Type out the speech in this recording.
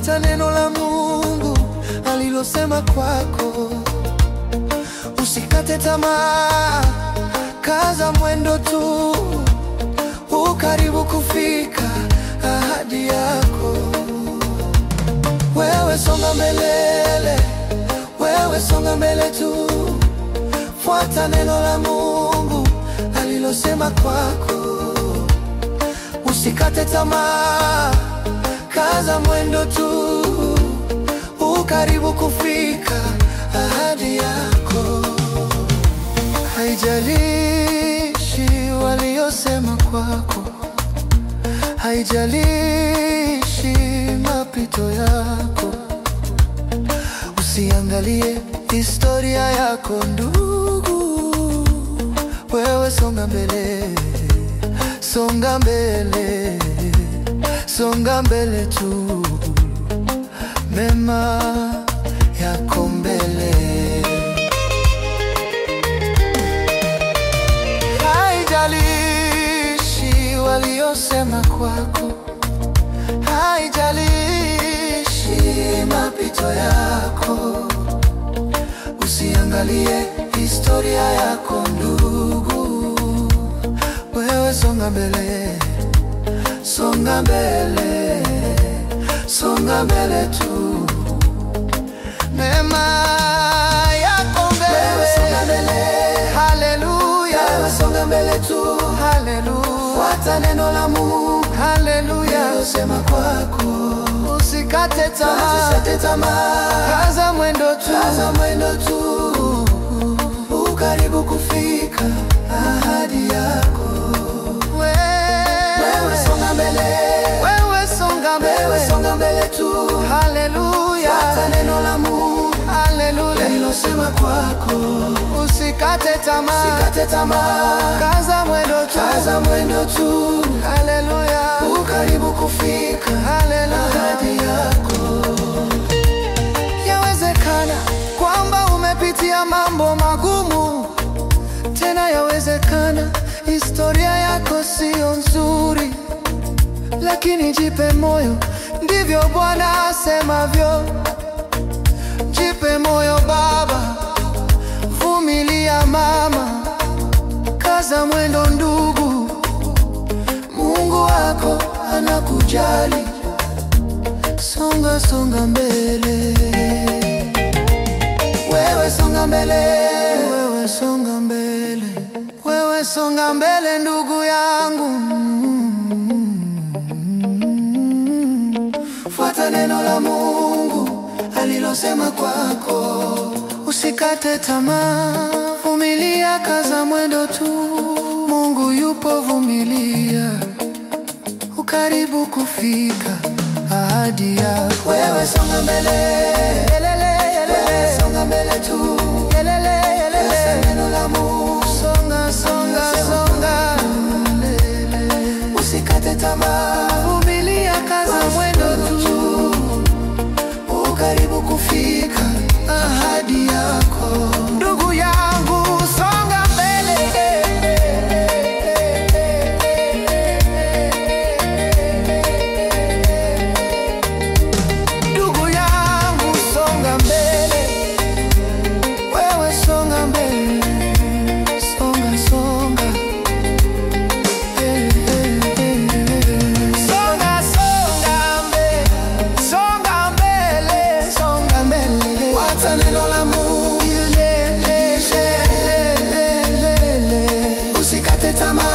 fuata neno la Mungu alilosema kwako. Usikate tamaa, kaza mwendo tu, ukaribu kufika ahadi yako. Wewe songa mbele, wewe songa mbele tu, fuata neno la Mungu alilosema kwako. Usikate tamaa, kaza mwendo tu, ukaribu kufika ahadi yako. Haijalishi waliosema kwako, haijalishi mapito yako, usiangalie historia yako ndugu, wewe songa mbele, songa mbele, songa mbele tu, mema yako mbele. Haijalishi waliosema kwako, haijalishi mapito yako, usiangalie historia yako ndugu, wewe songa mbele, songa mbele, songa mbele tu, mema yako mbele, wewe songa mbele, haleluya, wewe songa mbele tu, haleluya, fuata neno la Mungu, haleluya, sema kwako, usikate tamaa, usikate tamaa, kaza mwendo tu, kaza mwendo tu, ukaribu kufika ahadi yako. Wewe songa mbele, wewe songa mbele, wewe songa mbele tu, haleluya, fuata neno la Mungu, haleluya, lilosema kwako, usikate tamaa, usikate tamaa, kaza mwendo tu, kaza mwendo tu, haleluya, ukaribu kufika, haleluya, ahadi yako. Yawezekana kwamba umepitia mambo magumu, tena yawezekana historia yako siyo nzuri, lakini jipe moyo, ndivyo Bwana asemavyo. Jipe moyo baba, vumilia mama, kaza mwendo ndugu, Mungu wako anakujali. Songa songa mbele, wewe songa mbele, wewe songa mbele, wewe songa mbele ndugu yangu. Fuata neno la Mungu alilosema kwako, usikate tamaa, vumilia, kaza mwendo tu, Mungu yupo, vumilia ukaribu kufika ahadi yako. Wewe songa mbele, wewe songa mbele tu, Sasa neno la Mungu, songa songa songa, usikate tamaa, vumilia, kaza mwendo tu, ukaribu kufika ahadi yako. Ndugu yangu, songa mbele Ndugu yangu songa mbele, wewe songa mbele, songa songa, Eh, eh, eh, eh. songa songa mbele, songa mbele, songa mbele, fuata neno la Mungu, Le, le, le, le, le, le. usikate tamaa.